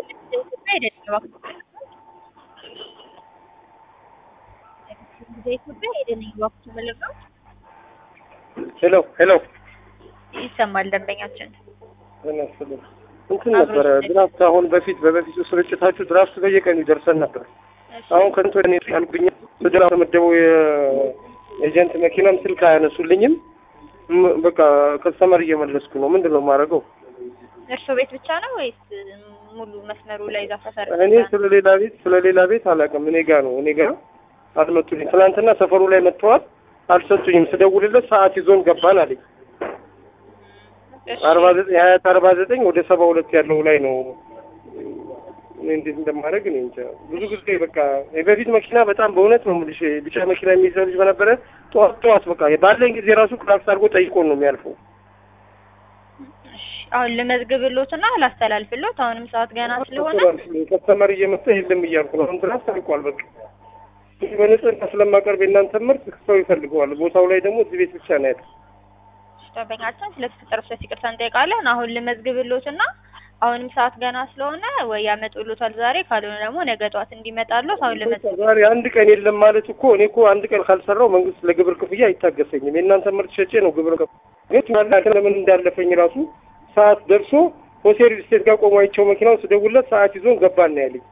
ኢትዮጵያ ሄደን እባክህ መለቀው ሄሎ ሄሎ ይሰማል ደንበኛችን እንትን ነበረ ድራፍት አሁን በፊት በበፊቱ ስርጭታችሁ ድራፍት በየቀኑ ይደርሰን ነበር። አሁን ከንቶ እኔ ያልኩኝ ስድራ ተመደበው የኤጀንት መኪናም ስልክ አያነሱልኝም። ም- በቃ ከስተመር እየመለስኩ ነው። ምንድን ነው የማደርገው? እርሶ ቤት ብቻ ነው ወይስ ሙሉ መስመሩ ላይ እዛ ሰፈር እኔ ስለ ሌላ ቤት ስለ ሌላ ቤት አላውቅም። እኔ ጋ ነው እኔ ጋ አልመጡልኝ። ትናንትና ሰፈሩ ላይ መጥተዋል፣ አልሰጡኝም። ስደውልለት ሰዓት ይዞን ገባን አለኝ። እሺ፣ አርባ ዘጠኝ ሀያት አርባ ዘጠኝ ወደ ሰባ ሁለት ያለው ላይ ነው። እኔ እንዴት እንደማደርግ እኔ እንጃ። ብዙ ጊዜ በቃ የበፊት መኪና በጣም በእውነት ነው የምልሽ ቢጫ መኪና የሚይዘው ልጅ በነበረ ጠዋት ጠዋት በቃ ባለኝ ጊዜ ራሱ ክላክስ አድርጎ ጠይቆን ነው የሚያልፈው። እሺ። አሁን ልመዝግብሎትና ላስተላልፍሎት አሁንም ሰዓት ገና ስለሆነ ከስተመር እየመጣ የለም እያልኩ ነው። አሁን ድረስ ታልቋል። በቃ ይህ በንጽህና ስለማቀርብ የእናንተ ምርት ሰው ይፈልገዋል። ቦታው ላይ ደግሞ እዚህ ቤት ብቻ ነው ያለው። ደንበኛችን ስለተፈጠረው ስህተት ይቅርታ እንጠይቃለን። አሁን ልመዝግብሎትና አሁንም ሰዓት ገና ስለሆነ ወይ ያመጡሎታል ዛሬ፣ ካልሆነ ደግሞ ነገ ጠዋት እንዲመጣሎት አሁን ልመዝግብ ዛሬ አንድ ቀን የለም ማለት እኮ እኔ እኮ አንድ ቀን ካልሰራው መንግስት ለግብር ክፍያ አይታገሰኝም። የእናንተ ምርት ሸጬ ነው ግብር ከፍ ግን ያለ ለምን እንዳለፈኝ ራሱ ሰዓት ደርሶ ሆቴል ስቴት ጋር ቆሞ አይቼው መኪናውን ስደውልለት ሰዓት ይዞን ገባን ነው ያለኝ።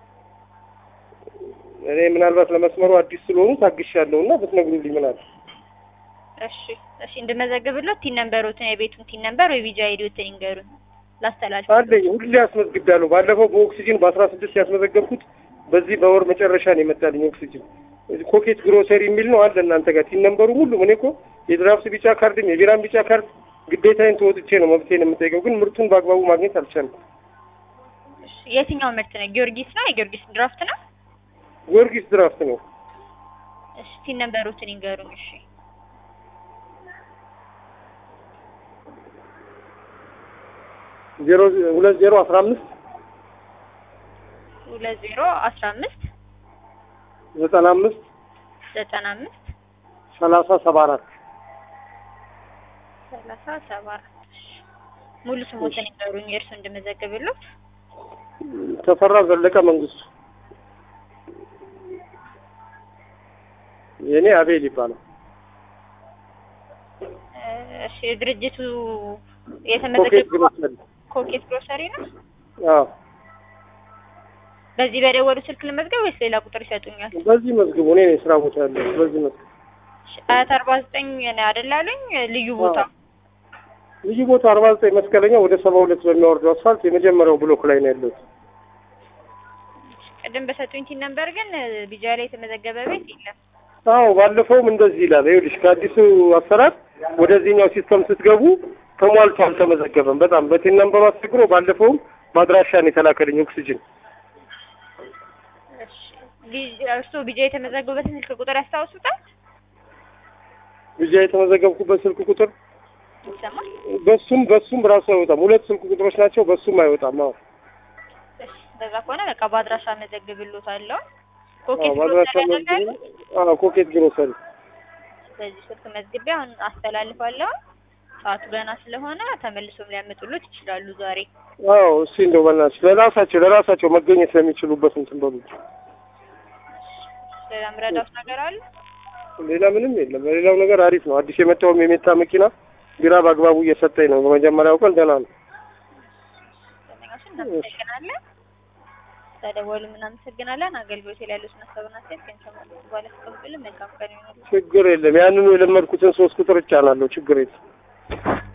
እኔ ምናልባት ለመስመሩ አዲስ ስለሆኑ ታግሻለሁ እና ብትነግሩልኝ ምን አለ። እሺ እሺ፣ እንድመዘግብሎት ቲን ነምበሮትን የቤቱን ቲን ነምበር ወይ ቪዛ አይዲዎትን ይንገሩን ላስተላልፍ። አለኝ ሁሌ አስመዝግቤያለሁ። ባለፈው በኦክሲጅን በአስራ ስድስት ያስመዘገብኩት በዚህ በወር መጨረሻ ነው የመጣልኝ ኦክሲጅን። ኮኬት ግሮሰሪ የሚል ነው አለ እናንተ ጋር ቲን ነምበሩ ሁሉም። እኔ እኮ የድራፍት ቢጫ ካርድም የቢራም ቢጫ ካርድ ግዴታዬን ተወጥቼ ነው መብቴን የምጠይቀው፣ ግን ምርቱን በአግባቡ ማግኘት አልቻልኩም። እሺ፣ የትኛው ምርት ነው? ጊዮርጊስ ነው? የጊዮርጊስ ድራፍት ነው? ጊዮርጊስ ድራፍት ነው። እሺ፣ ቲን ነምበሮትን ይንገሩን። እሺ ዜሮ ሁለት ዜሮ አስራ አምስት ሁለት ዜሮ አስራ አምስት ዘጠና አምስት ዘጠና አምስት ሰላሳ ሰባ አራት ሰላሳ ሰባ አራት ሙሉ ስሞትን ይንገሩኝ የእርሱ እንድመዘግብሎት። ተፈራ ዘለቀ መንግስቱ። የእኔ አቤል ይባላል። እሺ ድርጅቱ ኮኬት የተመዘገበው ግሮሰሪ። ኮኬት ግሮሰሪ ነው። አዎ በዚህ በደወሉ ስልክ ልመዝገብ ወይስ ሌላ ቁጥር ይሰጡኛል? በዚህ መዝግቡ። እኔ ነኝ ስራ ቦታ ያለው በዚህ መዝግቡ። እሺ፣ አያት አርባ ዘጠኝ ነው አይደል አሉኝ? ልዩ ቦታ ልዩ ቦታ አርባ ዘጠኝ መስቀለኛ ወደ ሰባ ሁለት በሚያወርደው አስፋልት የመጀመሪያው ብሎክ ላይ ነው ያለሁት። ቅድም በሰጡኝ ቲን ነምበር ግን ቢጃ ላይ የተመዘገበ ቤት የለም። አዎ ባለፈውም እንደዚህ ይላል። ይኸውልሽ ከአዲሱ አሰራር ወደዚህኛው ሲስተም ስትገቡ ተሟልቶ አልተመዘገበም። በጣም በቴን ነምበሩ አስቸግሮ ባለፈውም በአድራሻን የተላከልኝ ኦክሲጅን እሺ ቢ- እርስዎ ቢጃ የተመዘገቡበትን ስልክ ቁጥር ያስታውሱታል? ብቻ የተመዘገብኩበት ስልክ ቁጥር ይሰማል? በሱም በሱም ራሱ አይወጣም። ሁለት ስልክ ቁጥሮች ናቸው። በሱም አይወጣም። አዎ እሺ በዛ ከሆነ በቃ በአድራሻ መዘግብሎታለሁ። አዎ ኮኬት በአድራሻ ግሮሰሪ ያደርጋሉ? መዝግቡ። አዎ ኮኬት ግሮሰሪ በዚህ ስልክ መዝግቤ አሁን አስተላልፋለሁ። ሰዓቱ ገና ስለሆነ ተመልሶም ሊያመጡሎት ይችላሉ ዛሬ። አዎ እስኪ እንደው በእናትሽ ለራሳቸው ለራሳቸው መገኘት ስለሚችሉበት እንትን በሉ። ሌላ ምረዳት ነገር አለ? ሌላ ምንም የለም። በሌላው ነገር አሪፍ ነው። አዲስ የመጣውም የሜታ መኪና ቢራ በአግባቡ እየሰጠኝ ነው። በመጀመሪያው ቀን ደህና ነው። ደንበኛችን እናመሰግናለን። ተደወሉም እናመሰግናለን። አገልግሎት ላይ ያሉትን ሀሳብና አስተያየት ከእንሰማለን በኋላ ተቀብለን መልካም ቀን ይሆናል። ችግር የለም። ያንኑ የለመድኩትን ሶስት ቁጥር እጫናለሁ። ችግር የለም።